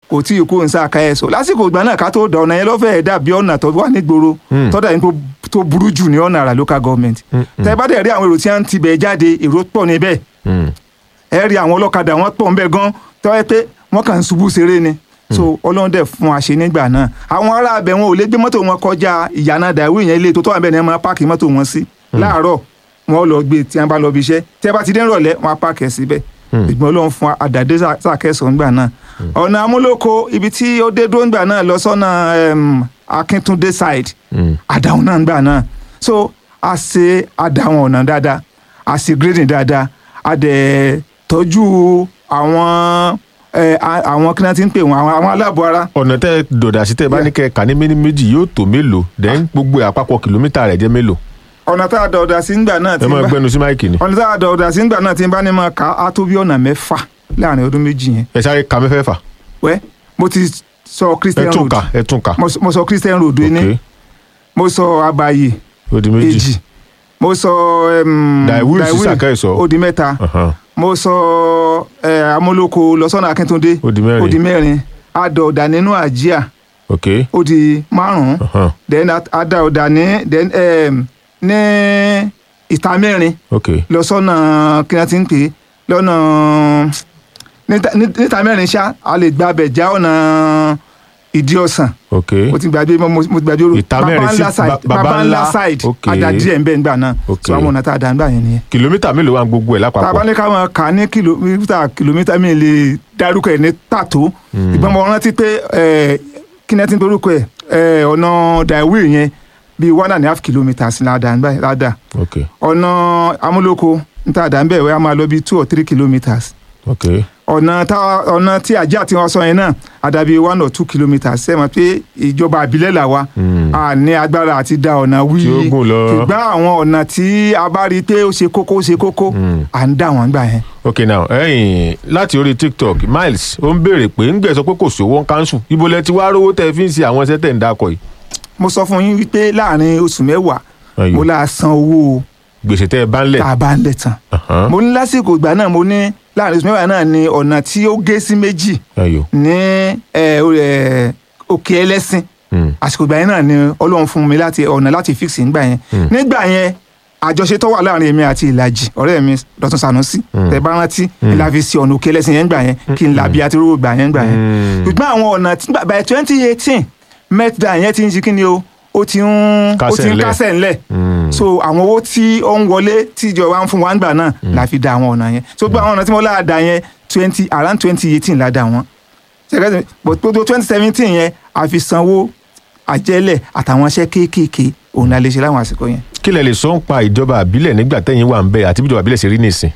kò tí ì kó nsá ká ẹ̀ sọ lásìkò ìgbà náà ká tó da ọ̀nà yẹn lọ́fẹ̀ẹ́ dàbí ọ̀nà tó wà nígboro Mm. tọ́da yẹn tó- tó burú jù ní ọ̀nà àrà local government Mm, tẹ́ bá dẹ̀ rí àwọn èrò tí wọ́n ti bẹ̀ jáde èrò pọ̀ níbẹ̀ Mm. ẹ rí àwọn ọlọ́kadà wọn pọ̀ nbẹ gan tọ́ ẹ pé wọ́n kàn ń ṣubú ṣeré ni so ọlọ́run dẹ̀ fún àṣẹ nígbà náà àwọn ará abẹ wọn ò lè gbé mọ́tò wọn kọjá ìyànà dàwí yẹn ilé tó tọ́ àbẹ̀ ni wọ́n máa páàkì mọ́tò wọn sí láàárọ̀ wọn lọ gbé tí wọ́n bá lọ bí iṣẹ́ tí wọ́n bá ti dé ìrọ̀lẹ́ wọn á páàkì ẹ̀ síbẹ̀ ìgbọ́n ọlọ́run fún àdàdé sàkẹ́sọ̀ ńgbà náà ọ̀nà amúlòkó ibi tí ó dé dúró ńgbà náà lọ sọ́nà em, akíntúndé side Mm. àdáhùn náà ńgbà náà so a ṣe àdáhùn ọ̀nà dáadáa a ṣe grading dáadáa a dẹ̀ tọ́jú àwọn ẹ, a- àwọn kí náà ti ń pè wọ́n àwọn àwọn aláàbọ̀ ara ọ̀nà tẹ́ dọ̀dà sí tẹ́ bá ní kẹ́ kà ní méní méjì yóò tó mélòó dẹ́n gbogbo ẹ̀ àpapọ̀ kìlómítà rẹ̀ jẹ́ mélòó ọ̀nà tá a dọ̀ ọ̀dà sí ńgbà náà ẹ ti máa bá gbẹnu sí máìkì ni ọ̀nà tá a dọ̀ ọ̀dà sí ńgbà náà ti bá ní máa kà á tó bí ọ̀nà mẹ́fà láàrin ọdún méjì yẹn ẹ sáré ka mẹ́fẹ̀ẹ̀fà wẹ́ mo ti sọ ẹ Christian tún road ka ẹ tún ka mo sọ- mo sọ Christian road ní ok mo sọ abayi ó di méjì èjì mo sọ em, Daiwil sí Daiwil, Sàkẹ́sọ̀. ó di mẹ́ta Ahan. mo sọ ẹ, amúlòkó lọ́sọ̀nà akíntúndé ó di mẹ́rin ó di mẹ́rin adọ̀ọ̀dà nínú àjíà ok ó di márùn-ún Ahan. then adọ̀ọ̀dà ní then um, ní ìta mẹ́rin ok lọ́sọ̀nà kí wọ́n ti ń pè é lọ́nà níta- ní- níta mẹ́rin ṣá a lè gba abẹ̀ já ọ̀nà ìdí ọ̀sán ok mo ti gbàgbé mo mo ti gbàgbé orúkọ Ìta mẹ́rin sí ńlá side ba- Baba baba ńlá Ńlá. side Ok. àdàdí ẹ̀ ń bẹ́ẹ̀ ńgbà náà Ok. so àwọn ọ̀nà tá a dà ńgbà yẹn nìyẹn kìlómítà mélòó wà gbogbo ẹ̀ tá a bá lápapọ̀ ní ká máa kà ní kìlómítà kìlómítà mi lè dárúkọ ẹ̀ ní pàtó ìgbọ́n mo rántí pé ẹ̀, kí ni ẹ ti ń dorúkọ ẹ̀ ẹ̀, ọ̀nà Daiwil yẹn bíi one and a half kilometres ládàá ńgbà- ládàá ok ọ̀nà amúlòkó níta àdá ńbẹ̀ wẹ́ a máa lọ bíi two or three kilometres ok ọ̀nà tá ọ̀nà tí àjẹ́ àti wọn sọ yẹn náà àdàbí one or two kilometres ṣe mọ̀ pé ìjọba àbílẹ̀ là wa Mm. a ní agbára àti da ọ̀nà wí Tí ó gùn lọ. ṣùgbọ́n àwọn ọ̀nà tí a bá rí i pé ó ṣe kókó ó ṣe kókó Mm. à ń dà wọ́n gbà yẹn. ok now ẹ̀yin láti orí tiktok miles ó ń béèrè pé ń gbẹ̀ sọ pé kò sówó ń kánṣu ibo lẹ ti wá rówó tẹ́ fi ń ṣe àwọn iṣẹ́ tẹ̀ ń dákọ̀ yìí mo sọ fún yín wípé láàrin oṣù mẹ́wàá Ayò. mo la san owó gbèsè tẹ́ ẹ bá ń lẹ̀ tá a bá ń lẹ̀ tán Ahan. mo ní lásìkò ìgbà náà mo ní láàrin oṣù mẹ́wàá náà ni ọ̀nà tí ó gé sí méjì ayò ní ẹ, ó, ẹ, òkè ẹlẹ́sìn Mm. àsìkò ìgbà yẹn náà ni ọlọ́run fún mi láti ọ̀nà láti fix nígbà yẹn nígbà yẹn àjọṣe tó wà láàrin èmi àti ìlàjì ọ̀rẹ́ mi Dọ̀tun Sànúsì tẹ bá rántí ìlà fi sí ọ̀nà òkè ẹlẹ́sìn yẹn gbà yẹn kí n làbí àti rówó gbà yẹn gbà yẹn Mm. ṣùgbọ́n àwọn ọ̀nà tí by twenty eighteen mẹ́tìdá yẹn ti ń ṣe kí ni o ó ti ń ó Kásẹ̀ ti ń ńlẹ̀. kásẹ̀ ńlẹ̀ Mm. so àwọn owó tí ó ń wọlé tí ìjọba ń fún wa ń gbà náà la fi da àwọn ọ̀nà yẹn so gbogbo àwọn ọ̀nà tí mo lára da yẹn twenty around twenty eighteen la da wọn ṣẹ̀kẹ́ but gbogbo twenty seventeen yẹn a fi sanwó àjẹlẹ̀ àtàwọn iṣẹ́ kéékèèké òun la lè ṣe láwọn àsìkò yẹn. kí lẹ lè sọ ń pa ìjọba àbílẹ̀ nígbà tẹ́yìn wà ń bẹ̀ àti bí ìjọba àbílẹ̀ ṣe rí nìsín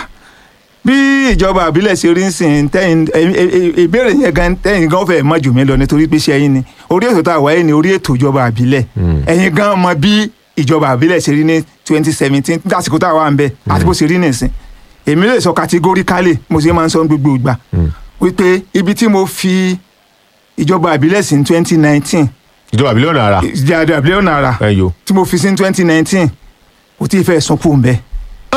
bí ìjọba àbílẹ̀ ṣe rí ń sìn tẹ́yìn ẹ- ẹ- ẹ- ìbéèrè yẹn gan tẹ́yìn gan fẹ́ mọ̀ jù mí lọ nítorí pé ṣe ẹ̀yin ni orí ètò tá a wáyé ni orí ètò ìjọba àbílẹ̀ ẹ̀yin gan mọ̀ bí ìjọba àbílẹ̀ ṣe rí ní twenty seventeen lásìkò tá a wà ń bẹ̀ àti bó ṣe rí nìsín èmi lè sọ categorically mo ṣe máa ń sọ ní gbogbo ìgbà wípé ibi tí mo fi ìjọba àbílẹ̀ sí ní twenty nineteen ìjọba àbílẹ̀ ọ̀nà ara ìjọba àbílẹ̀ ọ̀nà àrà ẹ̀yọ. tí mo fi sí ní twenty nineteen kò tí ì fẹ́ sún kúrò ń bẹ̀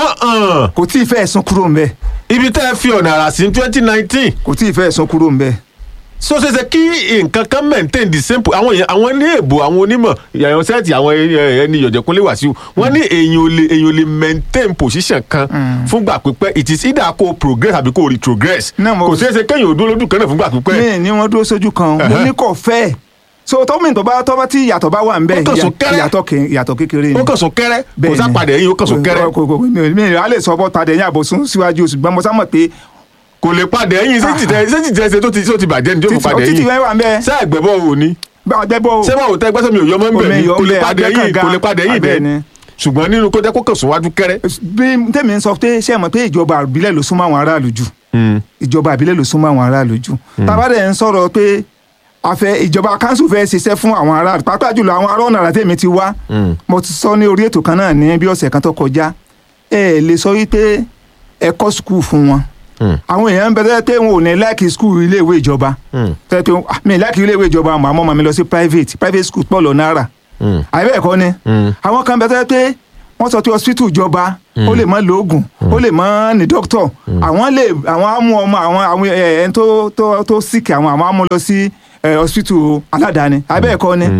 kò tí ì fẹ́ sún kúrò ń bẹ̀ ibi tẹ́ ẹ fi ọ̀nà ara sí twenty nineteen kò tí ì fẹ́ sún kúrò ń bẹ̀. so ṣe ṣe kí nǹkan kan maintain the same po- àwọn èèyàn àwọn ní èbò àwọn onímọ̀ ìyàwó sẹ́ẹ̀tì àwọn ẹ- ẹni ìyọ̀jẹ̀kúnlé wàsíù wọ́n ní èèyàn ò lè èèyàn ò lè maintain position kan fúngbà pípẹ́ it is either kó progress àbí kó retrogress Náà mo- kò ṣeé ṣe kéèyàn ò dúró lójú kan náà fúngbà pípẹ́ mi ni wọn dúró sójú kan mo Ẹ̀hẹ́. ní kò fẹ́ so tọ́mìn tó bá tọ́ bá tí ìyàtọ̀ bá wà ń bẹ̀ Ó kàn sún kẹ́rẹ́. ìyàtọ̀ kè- ìyàtọ̀ kékeré ni ó kàn sún kẹ́rẹ́ kò Bẹ́ẹ̀ sá ni. padà ẹ̀yìn ó kàn sún kẹ́rẹ́ Kò- kò- kò- mi ò- mi ò lè sọ bọ́ tadẹ̀ yín àbòsún síwájú ṣùgbọ́n mo sá mọ̀ pé kò lè padà ẹ̀yìn ṣé tìtẹ́ ṣé tìtẹ́ ṣe tó ti tó ti bàjẹ́ ni tó fi títí padà títí ẹ̀yìn wẹ́n wà ń bẹ̀ ṣé ẹ̀gbẹ́bọ̀ ò ní ọgbẹ́bọ̀ ṣé wọn ò tẹ́ gbẹ́sẹ̀ mi ò yọmọ ń bẹ̀ Omi ni yọ kò lè ńbẹ̀, padà ẹ̀yìn akẹ́kọ̀ọ́ kò lè padà ẹ̀yìn abẹ́ ni. bẹ́ẹ̀ ṣùgbọ́n nínú kó jẹ́ kó kàn sún wájú kẹ́rẹ́ bí tèmi ń sọ pé ṣé ẹ mọ̀ pé ìjọba àbílẹ̀ ló súnmọ́ àwọn aráàlú jù ìjọba àbílẹ̀ ló súnmọ́ àwọn aráàlú jù tábàdẹ̀ ń sọ̀rọ̀ pé àfẹ ìjọba kanṣu fẹ́ ṣiṣẹ́ fún àwọn aráàlú pàápàá jùlọ àwọn ará ọ̀nà àràtẹ̀mí ti wá mo ti sọ ní orí ètò kan náà ní bí ọ̀sẹ̀ kan tó kọjá ẹ lè sọ wípé ẹ kọ́ skul fún wọn àwọn èèyàn ń bẹ tẹ́lẹ̀ pé wọn ò ní láìkì skul iléèwé ìjọba tẹ́lẹ̀ pé ah, mi láìkì iléèwé ìjọba àmọ́ àmọ́ mi lọ sí private private school pọ̀ lọ náírà àbẹ́ ẹ̀kọ́ ni àwọn kan bẹ tẹ́lẹ̀ pé wọ́n sọ pé hospital ìjọba ó lè mọ lóògùn ó lè mọ ní doctor àwọn lè àwọn á mú ọmọ àwọn àwọn ẹ, ẹni tó tó tó sick àwọn àwọn á mú lọ sí ẹ, hospital aládàáni abẹ́ẹ̀kọ́ ni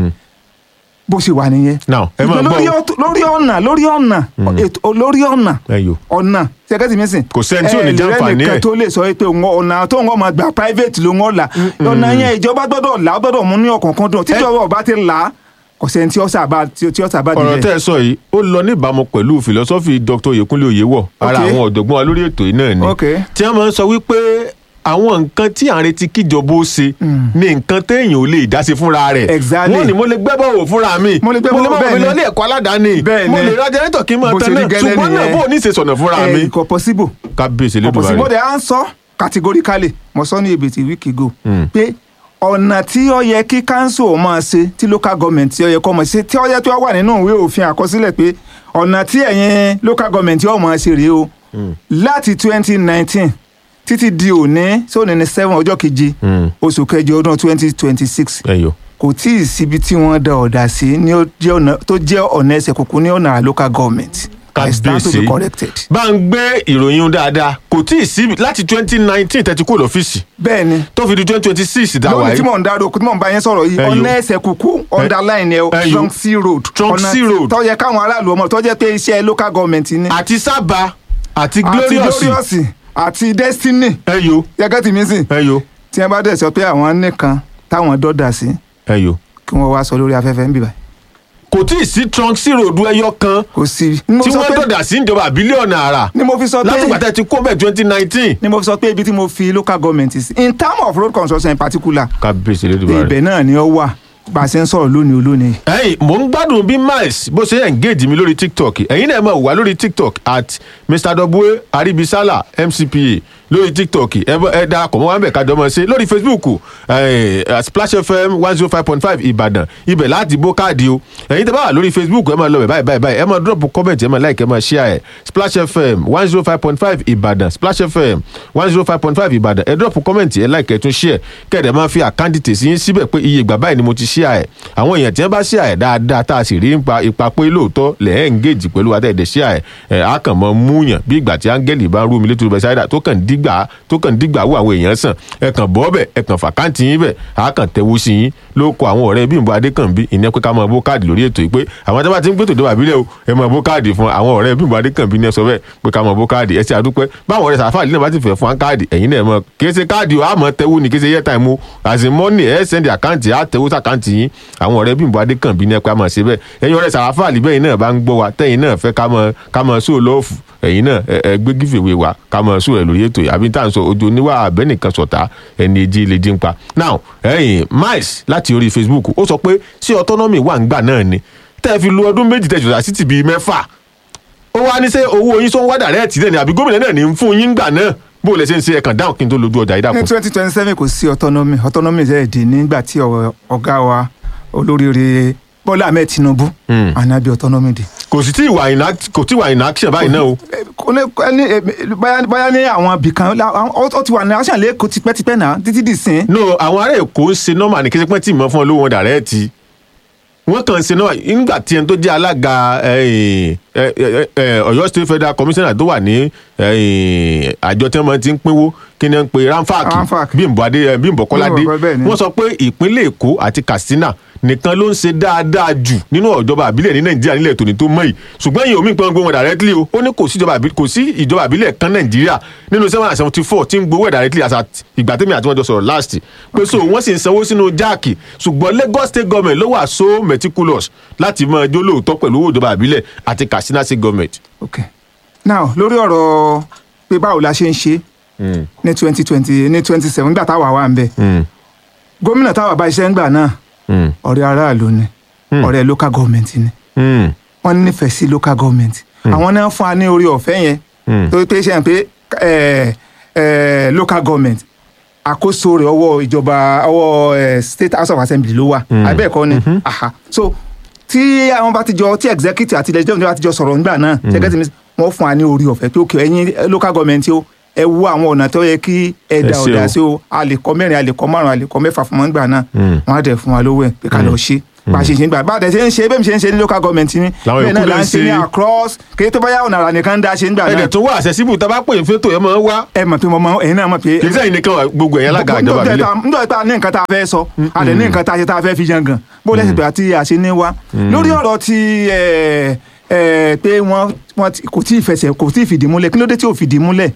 bó ṣe wà nìyẹn. now ẹ máa Ṣùgbọ́n lórí gbọ́ ọ̀t- lórí ọ̀nà lórí ọ̀nà ètò lórí ọ̀nà ẹyọ ọ̀nà ṣẹ́gẹ́tì mi sìn. Kò sẹ́ni tí ò ní ẹ, jàǹfààní ìrẹ́ nìkan ẹ̀. tó lè sọ pé òun ọ̀nà tó ń máa gba private ló ń wọ́n là ọ̀nà yẹn ìjọba gbọ́dọ̀ là ó gbọ́dọ̀ mú ní ọ̀kọ̀ọ̀kan dùn tíjọba ọba ti là á kò sẹ́ni tí ó sábà tí ó sábà ọ̀rọ̀ dìbẹ̀. tẹ́ ẹ sọ yìí ó lọ níbàámu pẹ̀lú fìlọ́sọ́fì dr Oyèkúnlé Oyèwọ̀ ara Ok. àwọn ọ̀jọ̀gbọ́n wa lórí ètò yìí náà ni Ok. tí wọ́n máa ń sọ wípé àwọn nǹkan tí à ń retí kíjọba ó ṣe ni nǹkan téèyàn ò lè dá sí fúnra rẹ̀ Exactly. wọ́n ní mo lè gbẹ́bọ̀ wò fúnra mi Mo lè gbẹ́bọ̀ wò, máa bẹ́ẹ̀ fi ni. lọ ilé ẹ̀kọ́ aládàáni Bẹ́ẹ̀ mo ni. lè ra jẹ́nẹ́tọ̀ kí n máa Bó ṣe tán rí náà gẹ́lẹ́ ṣùgbọ́n náà nìyẹn. bó o ní ṣe sọ̀nà fúnra mi ẹ kò possible kábíyèsí kò possible lẹ́dùnmáà bọ́dẹ̀ à ń sọ categorically mo sọ ní ebètì week ago pé ọ̀nà tí ó yẹ kí council máa ṣe tí local government tí ó yẹ kó máa ṣe tí ó yẹ tí ó wà nínú ìwé òfin àkọsílẹ̀ pé ọ̀nà tí ẹ̀yin local government yóò máa ṣe rèé o láti twenty nineteen títí di òní sóòní ní seven ọjọ́ keje Mm. oṣù kẹjọ ọdún twenty twenty six ẹ̀yọ́ kò tí ì síbi tí wọ́n da ọ̀dà sí ní ó jẹ́ ọ̀nà tó jẹ́ ọ̀nà ẹsẹ̀ kúkú ní ọ̀nà local government I stand to be kábíyèsí corrected. bá ń gbé ìròyìn un dáadáa kò tí ì sí láti twenty nineteen tẹ́tí kúrò lọ́fíìsì bẹ́ẹ̀ ni tó fi di twenty twenty six dáwà lónìí tí yìí mò ń dárò tí mò ń bá yẹn sọ̀rọ̀ yìí Ẹyọ. ọ̀nà ẹsẹ̀ kúkú underline ẹ̀ Ẹyọ. trunk c road Trunk ọ̀nà C road. tó yẹ káwọn aráàlú ọmọ tó jẹ́ pé iṣẹ́ local government ni àti sábà àti àti glorious glorious àti destiny ẹyọ yẹ́gẹ́ tì mí sìn ẹyọ tí wọ́n bá dẹ̀ sọ pé àwọn nìkan táwọn dọ́dà sí ẹyọ. kí wọ́n wá sọ lórí afẹ́fẹ́ ń bìbà kò tí ì sí trunk sí ròdù ẹyọ kan kò sí. ni mo tí sọ wọ́n pé- dọ̀dà sí ìjọba bílíọ̀nù àrà ni mo fi sọ pé láti gbàtẹ́ ti kó bẹ́ẹ̀ twenty nineteen. ni mo fi sọ pé ibi tí mo fi local government sí in terms of road construction in particular kábíyèsí lẹ́dùbà rẹ̀. ibẹ̀ náà ni ó wà bá a ṣe ń sọ̀rọ̀ lónìí olónìí. ẹ̀yin mò ń gbádùn bí miles bó ṣe engage mi lórí tiktok ẹ̀yin náà máa wà lórí tiktok at mr w aribisala mcpa lórí tiktok ẹ bọ- ẹ darapọ̀ mọ́ wa ń bẹ̀ kájọ mọ́ ṣe lórí facebook eh, eh, splash fm one zero five point five ìbàdàn ibẹ̀ láti bó káàdì o ẹ̀yin tẹ́ bá wà lórí facebook ẹ máa lọ bẹ̀ báyìí báyìí báyìí ẹ máa drop comment ẹ máa like ẹ máa share ẹ splash fm one zero five point five ìbàdàn splash fm one zero five point five ìbàdàn ẹ drop comment ẹ like ẹ tún share kẹ́ẹ̀dẹ̀ máa fi àkáǹtì tèsí yín síbẹ̀ pé iye ìgbà báyìí ni mo ti share ẹ àwọn èèyàn tí wọ́n bá share ẹ dáadáa tá a sì rí ipa ipa pé lóòótọ́ lẹ̀ ẹ́ engage pẹ̀lú wa tẹ̀ẹ̀dẹ̀ share ẹ ẹ á kàn mọ́ múyàn bí ìgbà tí áńgẹ́lì bá ń rú mi létí rúbẹ̀ sáyidà tó kàn dígbà tó kàn dígbà wọ àwọn èèyàn sàn ẹ kàn bọ́ bẹ̀ ẹ kàn fàkáǹtì yín bẹ̀ á kàn tẹ̀wó sí yín ló kọ àwọn ọ̀rẹ́ Bímbọ́ Adékànbí ìyẹn pé ká máa bó káàdì lórí ètò yìí pé àwọn tí wọ́n bá ti ń gbé tòde bàbílẹ̀ o ẹ máa bó káàdì fún àwọn ọ̀rẹ́ Bímbọ́ Adékànbí ní ẹ sọ bẹ́ẹ̀ pé ká máa bó káàdì ẹ ṣe àdúpẹ́ báwọn ọ̀rẹ́ sàfà lílẹ̀ bá ti fẹ́ fún káàdì ẹ̀yin náà mọ̀ kì í ṣe káàdì o àmọ́ tẹ́wó ni kì í ṣe yẹ́ táìmù àti mọ́nì ẹ̀ sẹ́ndì àkáǹtì á tẹ́wó sàkáǹtì yín àwọn ọ̀rẹ́ Bímbọ́ Adékànbí ní ẹ pé a máa ṣe bẹ́ẹ̀ ẹ̀yin ọ̀rẹ́ sàfà líbẹ̀ yìí náà bá ń gbọ́ wa tẹ́yin náà fẹ́ ká máa ká máa sóò lọ́ọ̀fù ẹ̀yin náà ẹ ẹ gbé gífèwé wa ká máa sóò rẹ̀ lórí ètò yìí àbí tá à ń sọ ojú oníwà abẹ́nìkan sọ̀tá ẹni èjì lè dín pa now ẹ̀yin miles láti orí facebook ó sọ pé ṣé autonomy wà ń gbà náà ni tẹ́ ẹ fi lu ọdún méjì tẹ̀sán àti tìbí mẹ́fà ó wá ní sẹ́ owó yín sọ ń wá dàrẹ́ẹ̀tì náà ni àbí gómìnà náà ní ń fún yín gbà náà bó o lè ṣe ń ṣe ẹ̀kan dáhùn kí n tó lójú ọjà yìí ní dàpọ̀. twenty twenty seven kò sí autonomy autonomy ṣe é di nígbà tí ọ- ọ̀gá wa olóríire Bọ́lá Ahmed Tinubu Hmm. ànábì autonomy di. kò sì tí ì wà in act- kò tí ì wà in action báyìí náà o. Eh, kò ní ẹni eh, báyà báyà ní àwọn ibìkan la- àwọn- ó ó ti wà ní action lẹ́kọ̀ọ́ tipẹ́tipẹ́ náà títí dì sí. no àwọn ará èkó ń ṣe nọ́mà ní kéṣepẹ́ tí ìmọ̀ fún ọ lówó wọn dàrẹ́ẹ̀tì wọ́n kàn ń ṣe nọ́mà nígbà tí ẹni tó jẹ́ alága eh, eh, eh, eh, Ọ̀yọ́ State Federal Commissioner tó wà ní eh, àjọ tí wọ́n ti ń pínwó kí ni wọ́n ń pe Ramfak. ramfak Bímbọ́ Adé eh, Bímbọ́ Kọ́ládé Bímbọ́, bẹ́ẹ̀ ni. wọ́n sọ pé ìpínlẹ̀ Èkó àti Katsina nìkan ló ń ṣe dáadáa jù nínú ìjọba àbílẹ̀ ní Nàìjíríà nílẹ̀ tòní tó mọ̀ yìí ṣùgbọ́n ìyẹn omi ìpínlẹ̀ gbowó directly o ó ní kò sí ìjọba àbí- kò sí ìjọba àbílẹ̀ kan Nàìjíríà nínú seven hundred seventy four tí ń gbowó ẹ̀ directly as at ìgbà tẹ́mi àti wọn jọ sọ̀rọ̀ last pé so wọ́n sì ń sanwó sínú jáàkì ṣùgbọ́n Lagos state government ló wà so meticulous láti máa jó lóòótọ́ pẹ̀lú owó ìjọba àbílẹ̀ àti Katsina state government. ok now lórí ọ̀rọ̀ pé báwo la ṣe ń ṣe ní twenty twenty ní twenty seven nígbà táwa wà ń bẹ̀ gómìnà táwa bá iṣẹ́ ńgbà náà ọ̀rẹ́ aráàlú ni ọ̀rẹ́ local government ni wọ́n nífẹ̀ẹ́ sí local government àwọn náà fún wa ní orí ọ̀fẹ́ yẹn tó pé ṣe hàn pé eh, eh, local government àkóso rẹ̀ ọwọ́ ìjọba ọwọ́ eh, state house of assembly ló wà àbẹ́ẹ̀kọ́ ni aha so tí àwọn bá ti jọ tí executive àti legislative bá ti jọ sọ̀rọ̀ nígbà náà executive wọ́n fún wa ní orí ọ̀fẹ́ pé òkè ẹ̀yin local government o ẹ wo àwọn ọ̀nà tó yẹ kí ẹ Ẹ dá ṣe ọ̀dà o. sí o a lè kọ́ mẹ́rin a lè kọ́ márùn-ún a lè kọ́ mẹ́fà fún wọn nígbà náà wọ́n á dẹ̀ fún wa lówó ẹ̀ pé ká lọ ṣe bá a ṣe ṣe ń gbà bá a tẹ̀ ṣe ń ṣe bẹ́ẹ̀ mi ṣe ń ṣe ní local government ni Làwọn bẹ́ẹ̀ náà yòókù là lè ń ṣe ní ṣe. across kéé tó bá yà ọ̀nà àrà nìkan ń dá ṣe ń gbà náà ẹ̀dẹ̀ tó wà accessible tá a bá pè é fétò ẹ̀ máa ń wá ẹ mọ̀ pé mo mọ ẹ̀yin náà mọ̀ pé kì í sẹ́yìn nìkan wà, gbogbo ẹ̀yà alága ìjọba nítorí àbílẹ̀ tá- nítorí tá a ní nǹkan tá a fẹ́ sọ a dẹ̀ ní nǹkan tá a ṣe tá a fẹ́ fi yan gan bó lẹ́sìn pé àti àṣẹ ní wa lórí ọ̀rọ̀ ti ẹ̀, ẹ̀, pé wọ́n wọ́n ti- kò tí ì fẹsẹ̀ kò tí ì fìdí múlẹ̀ kí ló dé tí ò fìdí múlẹ̀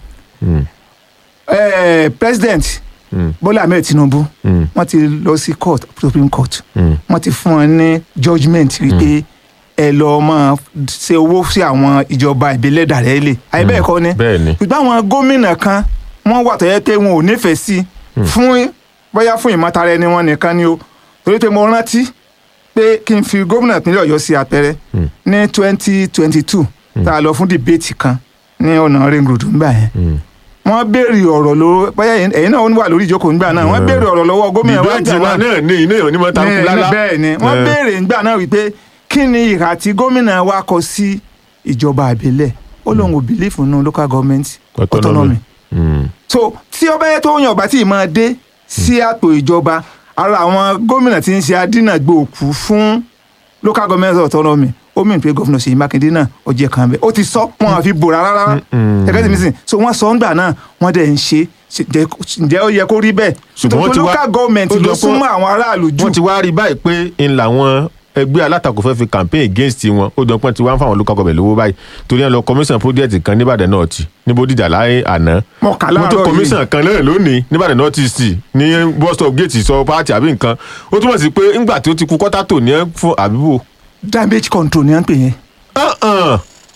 ẹ̀, president Bọ́lá Ahmed Tinubu wọ́n ti lọ sí court Supreme Court wọ́n ti fún wọn ní judgement wípé ẹ lọ máa ṣe owó sí àwọn ìjọba ìbílẹ̀ dàrẹ́lẹ̀ àyè bẹ́ẹ̀ kọ́ ni bẹ́ẹ̀ ni ṣùgbọ́n àwọn gómìnà kan wọ́n wà tó yẹ pé wọn ò nífẹ̀ẹ́ sí fún bóyá fún ìmọ̀tara ẹni wọn nìkan ni o torí pé mo rántí pé kí n fi gómìnà ìpínlẹ̀ ọ̀yọ́ sí àpẹẹrẹ ní twenty twenty two tá a lọ fún dìbéètì kan ní ọ̀nà ring road ńgbà yẹn wọ́n béèrè ọ̀rọ̀ lọ́wọ́ bóyá ẹ̀yin ẹ̀yin náà ó wà lórí ìjókòó ńgbà náà wọ́n béèrè ọ̀rọ̀ lọ́wọ́ gómìnà wa ìbéètì ńgbà wa náà náà ní iná ìhàn onímọ̀ tá a kú ní- lálá bẹ́ẹ̀ ni wọ́n Eh. béèrè ńgbà náà wípé kí ni ìhà tí gómìnà wa kọ sí ìjọba àbílẹ̀ ó lóun ò bìlífù nínú local government autonomy Mm. so tí ọba yẹn tó yàn ọba tí ì máa dé sí àpò ìjọba ara àwọn gómìnà tí ń ṣe adínàgbò òkú fún local government autonomy ó mìíràn pé gómìnà Ṣèyí Mákindé náà ó jẹ́ kan bẹ́ẹ̀ ó ti sọ wọn àfi bò rárá rárá ẹgbẹ́ tí mi sìn so wọ́n sọ ńgbà náà wọ́n dẹ̀ ń ṣe ṣe- jẹ́- ǹjẹ́ ó yẹ kó rí bẹ́ẹ̀ Ṣùgbọ́n wọ́n Nítorí ti wá- local government ó jọ ló pé- súnmọ́ àwọn aráàlú jù wọ́n ti wá rí báyìí pé ń làwọn ẹgbẹ́ alátakò fẹ́ fi campaign against wọn ó dán pọ́n ti wá ń fáwọn local government lówó báyìí torí ẹ̀ lọ commission project kan níbàdàn náà ti ní Bódìjà láyé àná Mo kà wọ́n tó láàárọ̀ yìí. commission kan náà lónìí níbàdàn north east ní bus stop gate sọ pàtì àbí nǹkan ó túmọ̀ sí pé ńgbà tí ó ti kú kọ́tà tò ní ẹ́ fún àbíbò damage control ni wọ́n ń pè yẹn Uh-uh.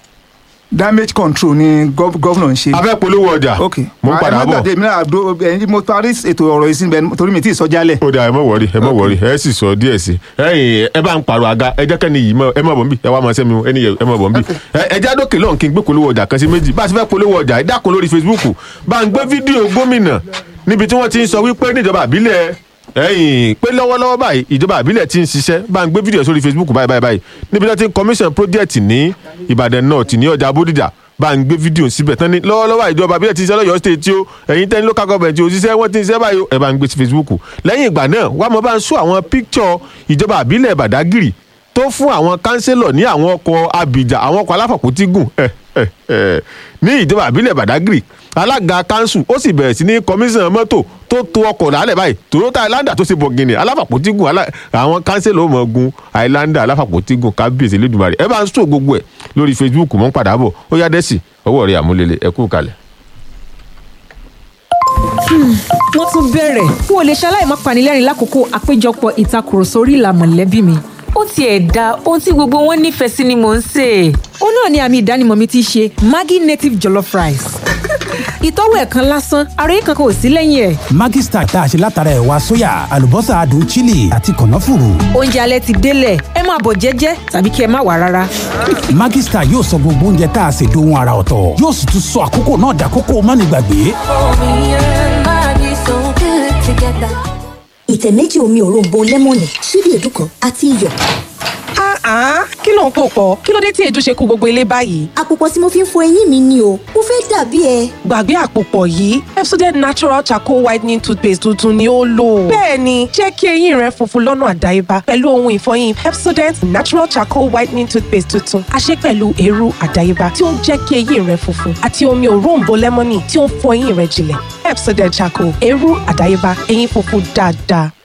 damage control ni gov- governor ń ṣe. a fẹ́ polówó ọjà ok mo ń padà bọ̀ mi náà do ẹyin mo parí ètò ọ̀rọ̀ yìí sí ibẹ̀ torí mi tí ì sọ jálẹ̀. ó dáa ẹ mọ̀ wọ̀rí ẹ mọ̀ wọ̀rí ẹ sì sọ díẹ̀ sí ẹ̀yin ẹ bá ń pààrọ̀ àga ẹ jẹ́ kẹ́ni yìí mọ̀ ẹ mọ̀ bọ̀ ń bì ẹ wá mọ̀ sẹ́mi o, ẹni yẹ ẹ mọ̀ bọ̀ ń bì ẹ jẹ́ àdókè lọ́hùn kí n gbé polówó ọjà kan sí méjì bá a ti fẹ́ polówó ọjà ẹ dákun lórí Facebook bá ń gbé fídíò gómìnà níbi tí wọ́n ti ń sọ wípé níjọba àbílẹ̀ ẹ̀yin pé lọ́wọ́lọ́wọ́ báyìí ìjọba àbílẹ̀ ti ń ṣiṣẹ́ bá ń gbé fídíò sórí Facebook báyìí báyìí báyìí níbi tí wọ́n ti ń commission project ní Ìbàdàn North ní ọjà Bódìjà bá ń gbé fídíò síbẹ̀ tán ní lọ́wọ́lọ́wọ́ ìjọba àbílẹ̀ ti ń ṣiṣẹ́ lọ́yọ́ state tí ó ẹ̀yin tẹ́ ní local government ó ṣiṣẹ́ wọ́n ti ń ṣiṣẹ́ báyìí ó, ẹ bá ń gbé sí Facebook lẹ́yìn ìgbà náà wàá mọ̀ bá ń sún àwọn picture ìjọba àbílẹ̀ Bàdágìrì tó fún àwọn kánsílọ̀ ní àwọn ọkọ̀ abìjà àwọn ọkọ̀ aláfàpótígùn ẹ̀ ẹ̀ ẹ̀ ní ìjọba àbílẹ̀ Bàdágìrì alága kanṣu ó sì bẹ̀rẹ̀ sí ní kọmíṣánná mọ́tò tó to ọkọ̀ lálẹ́ báyìí Toyota Highlander tó ṣe bọ̀gìnì aláfàpótígùn alá- àwọn kánsílọ̀ ó mọ̀ gun Highlander aláfàpótígùn kábíyèsí Elédùmarè ẹ bá ń sọ gbogbo ẹ̀ lórí Facebook mọ́ ń padà bọ̀ ó yá dẹ́sì ọwọ́ rẹ̀ àmúlélẹ̀ ẹ kú kalẹ̀. wọ́n tún bẹ̀rẹ̀ n ò lè ṣaláì má panilẹ́rìn lákòókò àpéjọpọ̀ ìtakùrọ̀sọ orí ìlà mọ̀lẹ́bí mi. ó tiẹ̀ da ohun tí gbogbo wọn nífẹ̀ẹ́ sí ni mò ń sè é. ó náà ni àmì ìdánimọ̀ mi ti ṣe Maggi native jollof rice. ìtọ́wò ẹ̀ kan lásán ara yìí kankan ò sí lẹ́yìn ẹ̀. Maggi Star tá a ṣe látara ẹ̀wà sóyà àlùbọ́sà adùn chili àti kànáfùrù. oúnjẹ alẹ́ ti délẹ̀ ẹ máa bọ̀ jẹ́jẹ́ tàbí kí ẹ má wá rárá. Maggi Star yóò sọ gbogbo oúnjẹ tá a ṣe dohun ara ọ̀tọ̀ yóò sì tún sọ àkókò náà dàkókò mánigbàgbé. ìtẹ̀ méjì omi òróǹbó lẹ́mọ̀nì ṣíbí èédú kan àti iyọ̀. Ah, kí ló ń pò pọ̀? Kí ló dé tí èédú ṣe kú gbogbo ilé báyìí? àpòpọ̀ tí mo fi ń fọ eyín mi ni o mo fẹ́ dàbí ẹ. Gbàgbé àpòpọ̀ yìí, Pepsodent Natural Charcoal Whitening Toothpaste tuntun ni ó lò. Bẹ́ẹ̀ni, jẹ́ kí eyín rẹ funfun lọ́nà àdáyébá pẹ̀lú ohun ìfọyín Pepsodent Natural Charcoal Whitening Toothpaste tuntun. A ṣe pẹ̀lú eérú àdáyébá tí ó ń jẹ́ kí eyín rẹ funfun àti omi òróǹbó lẹ́mọ́nì tí ó ń fọ eyín rẹ jinlẹ̀. Pepsodent Charcoal, eérú àdáyébá, eyín funfun dáadáa.